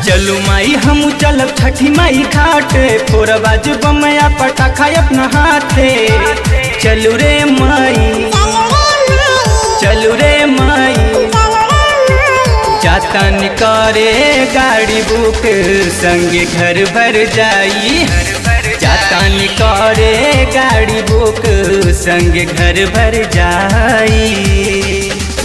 चलू माई हम चलब छठी माई घाटे फोर बाज बमया पटाखा अपना हाथे चलू रे माई चलू रे माई जातन करे गाड़ी बुक संगे घर भर जाई जातन करे गाड़ी बुक संगे घर भर जाई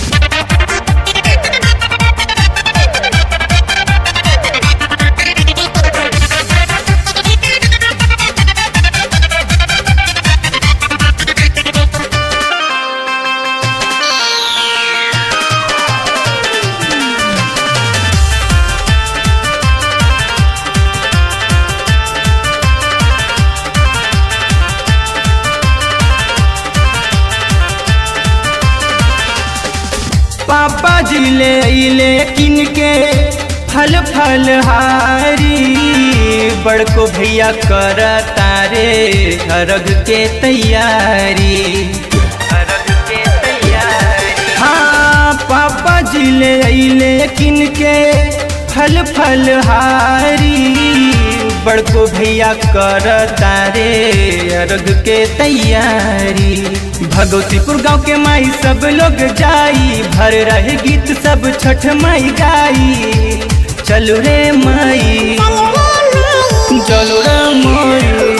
पापा जी ले अइले किन के फल फल हारी बड़को भैया कर तारे अरग के तैयारी अरग के तैयारी हाँ पापा जी ले अइले किन के फल फल हारी बड़को भैया कर तारे अर्घ के तैयारी भगवतीपुर गांव के माई सब लोग जाई भर रहे गीत सब छठ माई गाई चलो रे माई चलो रे माई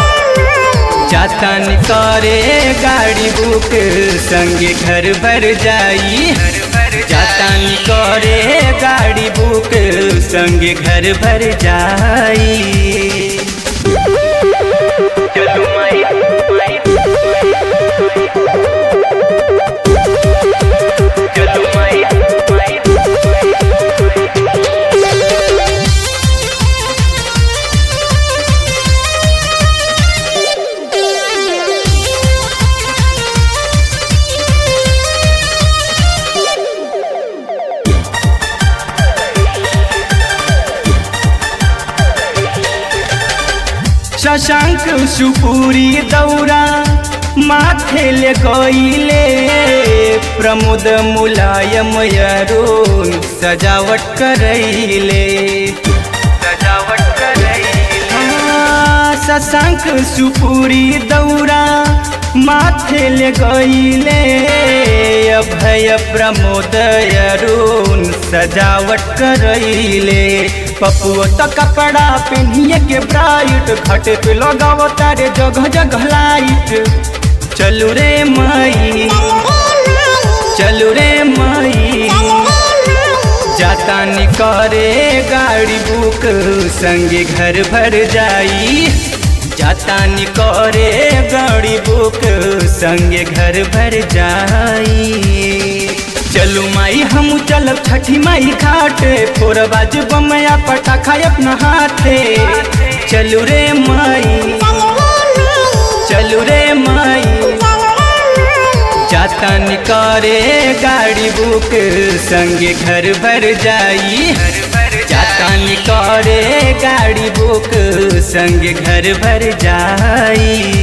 जातन करे गाड़ी बुक संगे घर भर जाई जातन करे गाड़ी बुक संगे घर भर जाई चलो माई चलो माई शशांक सुपुरी दौरा माथे ले गईले प्रमोद मुलायम अरुण सजावट करैले सजावट करैले शशांक सुपुरी दौरा माथे ले गईले अभय प्रमोद अरुण सजावट करैले पपुओ तो कपड़ा पहनिए के ब्राइट खटे पे लगाव तारे जगह जगह लाइट चलू रे माई चलू रे माई जातानी करे गाड़ी बुक संगे घर भर जाई जातानी करे गाड़ी बुक संगे घर भर जाई चलू माई हम चलब छठी माई घाटे फोर बाज बमया पटाखा अपना हाथे चलू रे माई चलू रे माई जातन करे गाड़ी बुक संगे घर भर जाई जातन करे गाड़ी बुक संगे घर भर जाई